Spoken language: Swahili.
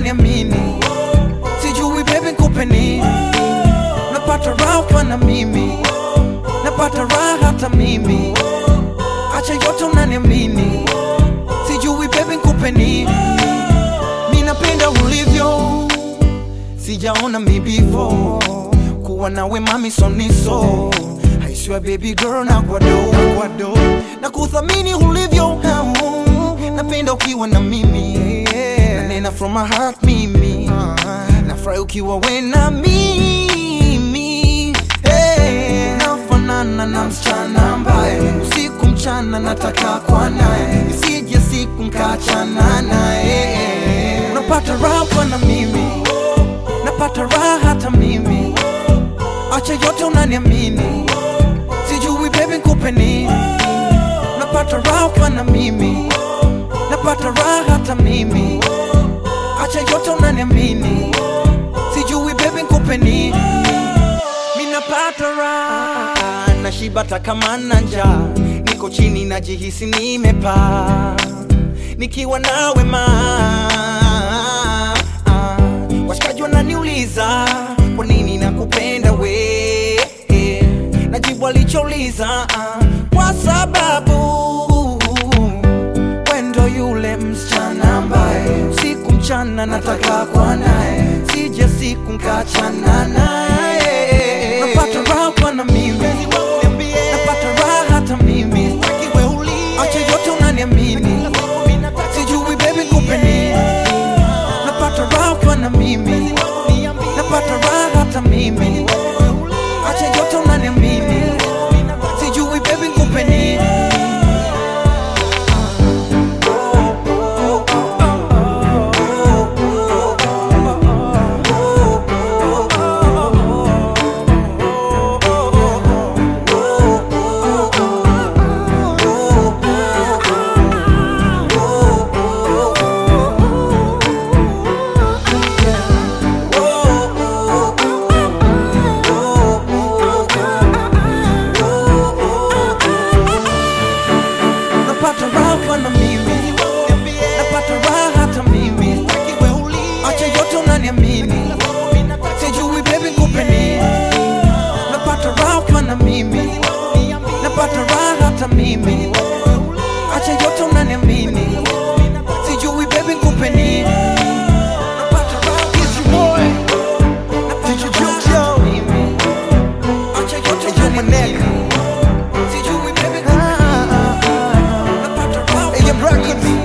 unaniamini, sijui baby nikupe nini, napata raha ukiwa na mimi, napata raha hata mimi, acha yote unaniamini, sijui baby nikupe nini, mi napenda ulivyo, sijaona mi before, kuwa nawe mami soniso I swear baby girl na kwado, na kwado na kuthamini ulivyo napenda ukiwa na mimi na nena from my heart mimi nafurahi ukiwa we na mimi hey. nafanana na msichana ambaye usiku mchana nataka kwa naye isije siku nkachana naye unapata raha kwa na mimi napata raha hata mimi acha yote unaniamini sijui baby nikupe nini napata raha ukiwa na mimi napata raha hata mimi acha yote unaniamini sijui baby nikupe nini mi napata raha nashiba hata kama na njaa niko chini najihisi nimepaa nikiwa nawe ma washikaji wananiuliza kwa nini nakupenda we najibu alichouliza kwa sababu wendo yule msichana ambaye usiku mchana nataka kwa naye sije siku nkachana naye napata raha kwa na mimi napata raha hata mimi acha yote unaniamini sijui baby nikupe nini napata raha kwa na mimi napata raha hata mimi acha yote unaniamini sijui baby nikupe nini napata raha kwa na mimi napata raha hata mimi acha yote unaniamini sijui baby nikupe nini napata raha kwa na mimi napata raha hata mimi acha yote unaniamini sijui baby nikupe nini napata raha kwa na mimi. Napata raha hata mimi. Acha yote unaniamini. Sijui baby nikupe nini. Napata raha kwa na mimi.